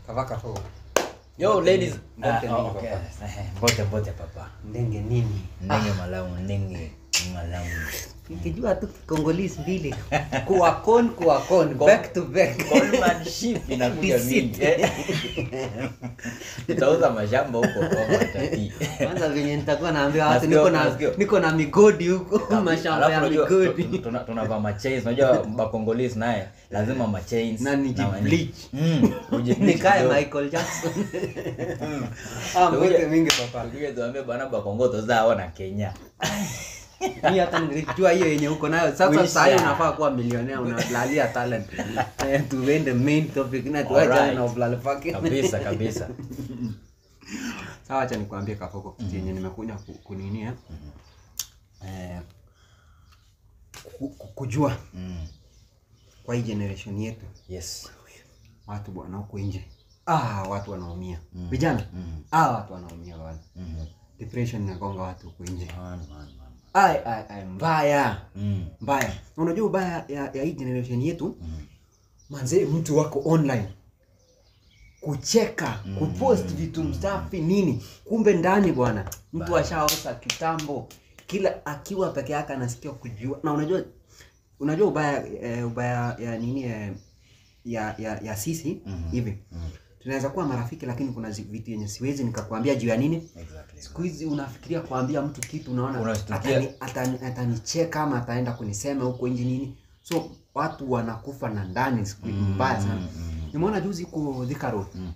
Kavaka fo. Yo ladies. Mbote Ah, nini, oh, okay. Mbote mbote papa. Ndenge nini? Ndenge malamu, ndenge malamu. Nikijua tu Congolese mbili. Kuwakon kuwakon back to back. Goldmanship inakuja mingi. eh. Tutauza mashamba huko kwa matati. Kwanza venye nitakuwa naambia watu Masikio, niko na masikio. niko na migodi huko mashamba Alafu ya unajua, migodi. tu- tuna- tunavaa machains unajua bakongolese naye lazima machains Na nijibleach. Mm, ujibleach Nikae kidogo. Michael Jackson. Ah, mbote mingi papa. Tukuje tuambie bana bakongo tozao na Kenya. Mimi hata nilijua hiyo yenye uko nayo. Sasa Wisha. sasa hiyo unafaa kuwa millionaire unalalia talent. Eh, tuende main topic na tuache Alright. na ulale pake. Kabisa kabisa. Sawa, acha nikwambie Kafoko kitu yenye nimekuja ku- kuninia. Eh, ku- ku- kujua Mm. kwa hii generation yetu Yes. watu bwana huko nje ah, watu wanaumia vijana Mm. ah, watu wanaumia bwana Mhm. depression inagonga watu huko nje Man, man, man. ai ai ai mbaya Mm. mbaya Na unajua ubaya ya, ya hii generation yetu Mm. manze mtu wako online kucheka kupost vitu msafi nini kumbe ndani bwana mtu Baya. ashaosa kitambo kila akiwa peke yake anasikia kujua na unajua unajua ubaya eh, ubaya ya nini eh, ya, ya, ya sisi Mhm. hivi Mm. tunaweza kuwa marafiki lakini kuna zi- vitu yenye siwezi nikakwambia juu ya nini Exactly. siku hizi unafikiria kuambia mtu kitu unaona Unashtukia. atani- atani- atanicheka ama ataenda kunisema huko nje nini so watu wanakufa na ndani siku hizi Mm, mbaya sana mm, mm. nimeona juzi huko Thika Road Mm.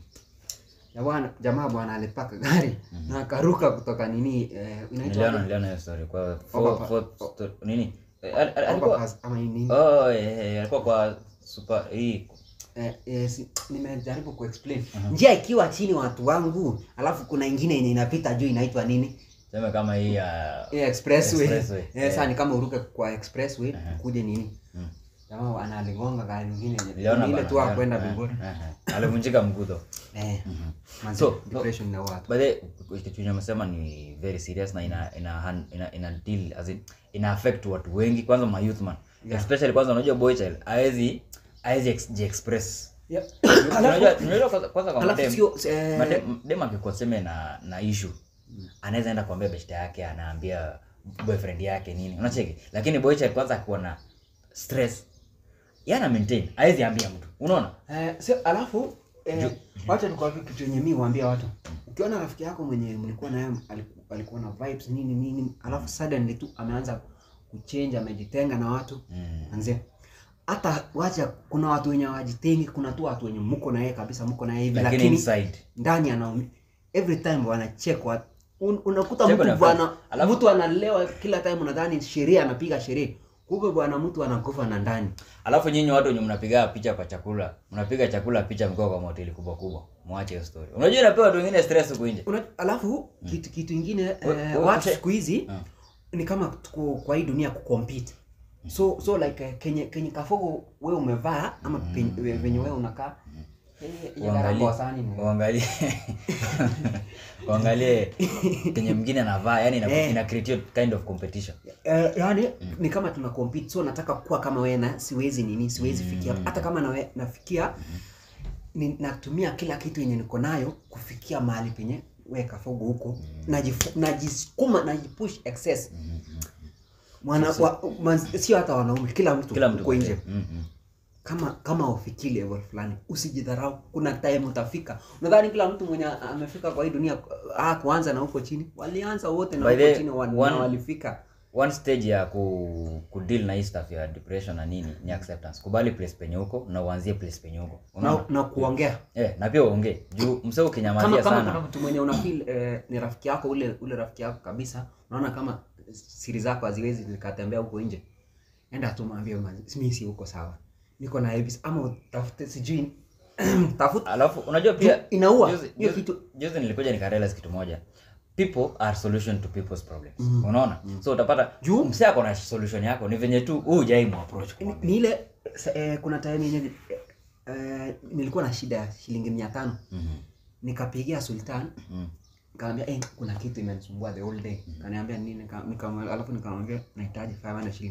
ya bwana jamaa bwana alipaka gari na akaruka kutoka nini eh, Niliona inaitwa niliona hiyo story kwa Overpass. for for sto- nini? Eh, al- al- alikuwa overpass ama nini Oh, eh, eh, alikuwa kwa super hii eh, eh, si, nimejaribu kuexplain njia ikiwa chini watu wangu alafu kuna ingine yenye inapita juu inaitwa nini sema kama hii ya yeah, expressway, Expressway, Eh, yeah. saa ni kama uruke kwa expressway Aha. ukuje nini Mm. jamaa analigonga gari nyingine yenye- niliona ile bana, tu niliona. akwenda Eh, mbinguni eh, eh. Alivunjika mguu though. eh manzi, So, depression na watu By the way, kitu yenye amesema ni very serious na ina ina han- ina, ina deal as in ina affect watu wengi kwanza ma youth man Yeah. especially kwanza unajua boy child haezi haezi ex- ji-express Yeah. unajua unajua kwanza kwanza kwa Alafu madem sio eh, madem dem akikuwa seme na na issue anaweza enda kuambia beshte yake anaambia boyfriend yake nini unacheki lakini boy child kwanza akiwa na stress yana maintain haezi ambia mtu unaona Eh, sio alafu eh, wacha nikwambie kitu yenye mimi huambia watu ukiona rafiki yako mwenye mlikuwa naye aliku- alikuwa na vibes nini nini alafu suddenly tu ameanza kuchange amejitenga na watu mm. anze hata wacha kuna watu wenye hawajitengi kuna tu watu wenye mko na yeye kabisa mko na yeye hivi lakini lakini inside ndani anaumia every time wanachekwa Un, unakuta Cheko na mtu bwana friends. Alafu- mtu analewa kila time unadhani sherehe anapiga sherehe kumbe bwana mtu anakufa na ndani alafu nyinyi watu wenye mnapiga picha kwa chakula mnapiga chakula picha mkiwa kwa mahoteli kubwa kubwa mwache hiyo story unajua inapewa watu wengine stress huko nje Una, alafu kitu kitu ingine We- eh, we- watu we- siku hizi Mm. ni kama tuko kwa hii dunia kucompete so so like eh, kenye kenye kafogo wewe umevaa ama pen- we- venye wewe unakaa eh, hiyo Uangalie- gharama wa sahani ni- uangalie uangalie kenye mwingine anavaa yani ina, Eh. ina create hiyo kind of competition Eh, yani ni kama tuna compete so nataka kuwa kama wewe na siwezi nini siwezi fikia hata kama nawe, nafikia ni, natumia kila kitu yenye niko nayo kufikia mahali penye wewe kafogo huko najifu- najisukuma najipush excess mwana wa, man, sio hata wanaume kila mtu kila mtu uko nje mm -hmm. kama kama ufiki level fulani usijidharau kuna time utafika nadhani kila mtu mwenye amefika kwa hii dunia ah, kuanza na huko chini walianza wote na By huko the- chini wan, one- na walifika one stage ya ku, ku deal na hii stuff ya depression na nini ni acceptance kubali place penye huko na uanzie place penye huko na, unaona na kuongea eh na pia uongee juu msee kama ukinyamazia kama sana kuna mtu mwenye una feel eh, ni rafiki yako ule ule rafiki yako kabisa unaona kama siri zako haziwezi zikatembea huko nje enda tu mwambie "Man, mimi si huko sawa niko na Abis ama utafute sijui tafuta alafu unajua pia inaua juzi- hiyo juzi- kitu juzi nilikuja nikarealize kitu moja people are solution to people's problems unaona so utapata Juu- msee ako na solution yako ni venye tu huu hujai muapproach ni, kumwambia. ni ile sa- eh, kuna time yenye eh, nilikuwa na shida ya shilingi mia tano Mhm. nikapigia sultan Mhm. nikamwambia eh, kuna kitu imenisumbua the whole day kaniambia nini nika, nika, alafu nikamwambia nahitaji 500 shilingi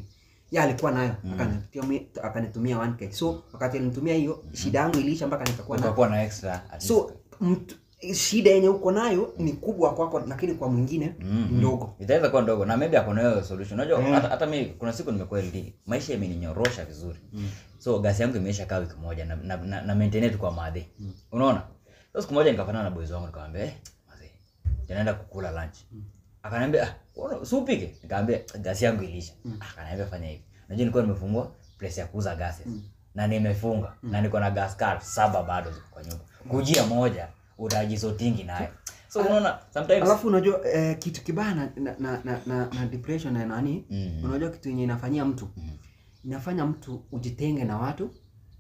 ya alikuwa nayo akanitumia akanitumia 1k so wakati alinitumia hiyo shida yangu iliisha mpaka nikakuwa na ukakuwa na extra at so mtu, shida yenye uko nayo ni kubwa kwako lakini kwa mwingine Mm, ni ndogo itaweza kuwa ndogo na maybe ako na hiyo solution unajua Mm. hata, hata mi kuna siku nimekuwa LD maisha imeninyorosha vizuri so gasi yangu imeisha kaa wiki moja na, na, na, na maintain tu kwa madhi unaona so siku moja nikapatana na boys wangu nikamwambia eh mazee tunaenda kukula lunch akaniambia ah unaona, si upike nikamwambia gasi yangu ilisha akaniambia fanya hivi unajua nilikuwa nimefungua place ya kuuza gases na nimefunga na niko na gas card saba bado ziko kwa nyumba kujia moja utajisotingi nayo so unaona sometimes alafu unajua eh, kitu kibaya na, na, na, na, na, na depression na nani Mm. unajua kitu yenye inafanyia mtu inafanya mtu ujitenge na watu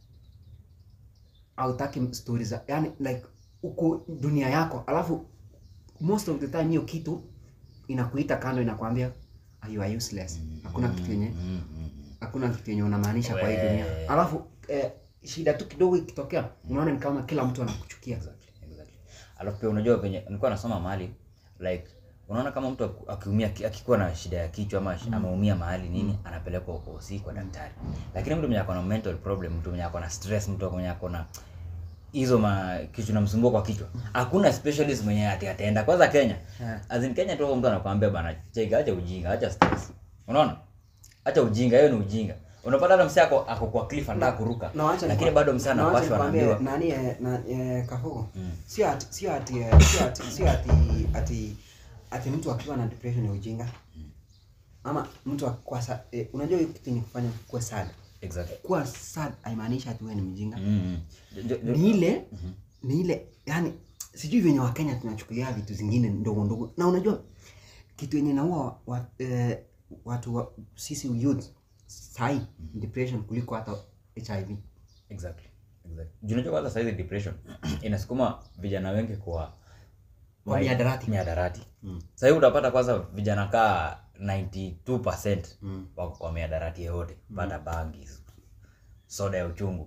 autaki stori za yani like uko dunia yako alafu most of the time hiyo kitu inakuita kando inakwambia "Ah, you are useless hakuna kitu yenye mm, mm, mm. hakuna kitu yenye unamaanisha kwa hii We. dunia alafu eh, shida tu kidogo ikitokea unaona ni kama kila mtu anakuchukia Exactly, exactly. Alafu pia unajua venye nilikuwa nasoma mahali like unaona kama mtu aku- akiumia ki- akikuwa na shida ya kichwa ama mm. ameumia mahali nini anapelekwa hosi kwa daktari. Lakini mtu mwenye ako na mental problem, mtu mwenye ako na stress, mtu mwenye ako na hizo ma kichwa namsumbua kwa kichwa. Hakuna specialist mwenye ati ataenda kwanza Kenya. Yeah. As in Kenya tu mtu anakuambia bana, cheki acha ujinga, acha stress. Unaona? Acha ujinga, hiyo ni ujinga. Unapata hata msee ako ako kwa cliff anataka kuruka. Na wacha Lakini nikwa- bado msee na wacha anapashwa nikwambie, anaambiwa nani eh, na eh, kafugo Mm. sio ati sio ati eh, sio ati sio ati ati ati mtu akiwa na depression ya ujinga ama mtu akikuwa sad eh, unajua hiyo kitu ni kufanya kuwa sad exactly. kuwa sad haimaanishi ati wewe ni mjinga Mm. Jo- jo- jo- ni ile ni ile yani sijui venye wakenya tunachukulia vitu zingine ndogo ndogo na unajua kitu yenye naua wa, eh, watu wa, sisi youth sahi depression kuliko hata hiv Exactly. Exactly. Juu unajua kwanza saizi depression inasukuma vijana wengi kwa Kwa mihadarati. mihadarati. Mm. Sasa hivi utapata kwanza vijana kaa 92% Mm. wako kwa mihadarati yote, pata bangi, soda ya uchungu.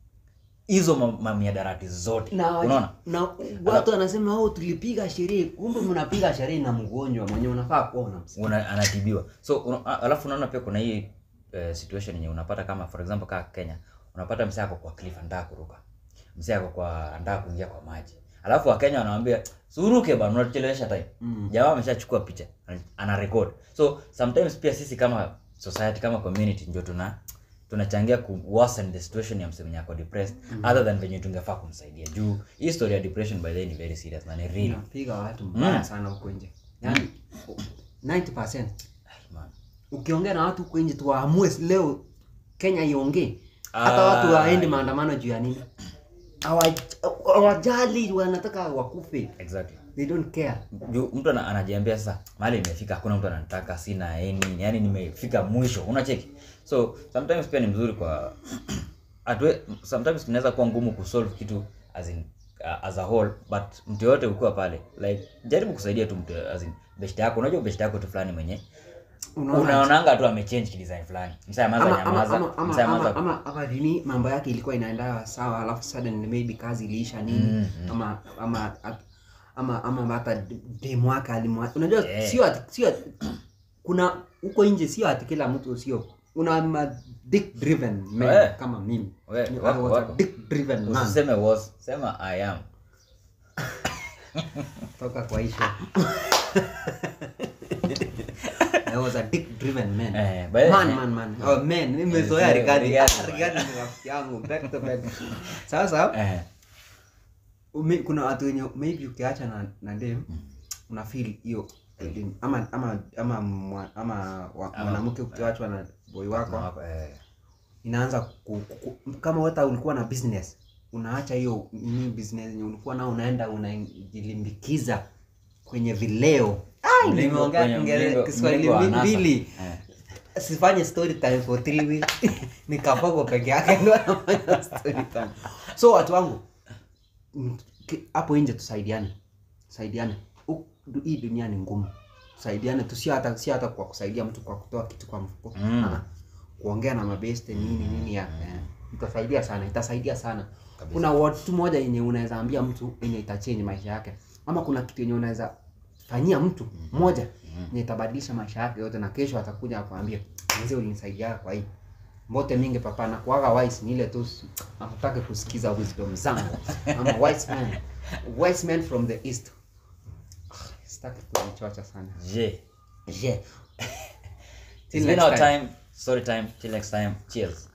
Hizo ma- ma mihadarati zote. na, Unaona? na watu wanasema oh, tulipiga sherehe kumbe mnapiga sherehe na mgonjwa mwenye unafaa kuwa unamsikia Una, anatibiwa. So una, a- alafu unaona pia kuna hii eh, situation yenye unapata kama for example kama Kenya, unapata msee ako kwa cliff anataka kuruka. Msee ako kwa anataka kuingia kwa maji. Alafu Wakenya wanamwambia suruke bana unachelewesha time. Mm. Jamaa ameshachukua picha, ana- ana record. So sometimes pia sisi kama society kama community ndio tuna tunachangia ku worsen the situation ya msee mwenye ako depressed other than venye tungefaa kumsaidia. Juu hii story ya depression by the way ni very serious na ni real. inapiga watu mbaya Mm. sana huko nje yani 90% Ai, man. ukiongea na watu huko nje tuwaamue leo Kenya iongee hata Ah. watu waende maandamano juu ya nini Hawa- hawajali wanataka wakufe Exactly. they don't care juu mtu ana- anajiambia sasa mahali imefika hakuna mtu ananitaka sina eni yani nimefika mwisho unacheki so sometimes pia ni mzuri kwa atwe, sometimes inaweza kuwa ngumu kusolve kitu as in uh, as a whole but mtu yote ukiwa pale like jaribu kusaidia tu mtu as in beshte yako unajua beshte yako tu fulani mwenye Unaona? unaonanga tu amechange kidesign fulani msa ama amaza ama nyamaza ama ama msa ama amaza ama ama nini mambo yake ilikuwa inaenda sawa alafu suddenly maybe kazi iliisha nini Mm, ama ama ama ama hata demu wake alimwa unajua Eh. sio ati sio ati kuna huko nje sio ati kila mtu sio una ma dick driven man Eh. kama mimi We, I wako, was a wako. dick driven man usiseme was sema i am toka kwa hisho I was a dick driven man Eh, by the- man man man oh man nimezoea Yes, rigadi Rigathi. rigadi ni rafiki yangu back to back sasa eh, ume, kuna watu wenye maybe ukiacha na na dem una feel hiyo feeling. ama ama ama mwa- ama wa- Ama- mwanamke ukiachwa na boy wako wako, eh. inaanza ku, ku, kama hata ulikuwa na business unaacha hiyo nini business yenye ulikuwa nao unaenda unajilimbikiza kwenye vileo Ai, Mlingo- nimeongea kwenye Kiingereza- mlingo- Kiswahili mlingo wa anasa. mbili Eh. sifanye story time for three weeks ni kapogo peke yake ndo anafanya story time so watu wangu mm, ki- hapo nje tusaidiane tusaidiane U- du- hii dunia ni ngumu tusaidiane tu sio hata sio hata kwa kusaidia mtu kwa kutoa kitu kwa mfuko Mm. Ah, kuongea na mabeste nini nini ya eh, itasaidia sana itasaidia sana Kabisa. kuna watu moja yenye unaweza ambia mtu yenye itachange maisha yake ama kuna kitu yenye unaweza fanyia mtu moja yenye itabadilisha maisha yake yote na kesho atakuja akwambia mzee ulinisaidia kwa hii mbote mingi papa na kuaga wise ni ile tu hataki kusikiza wisdom zangu ama wise man wise man from the east Ah, sitaki kujichocha sana je yeah it's been next our time. time story time till next time cheers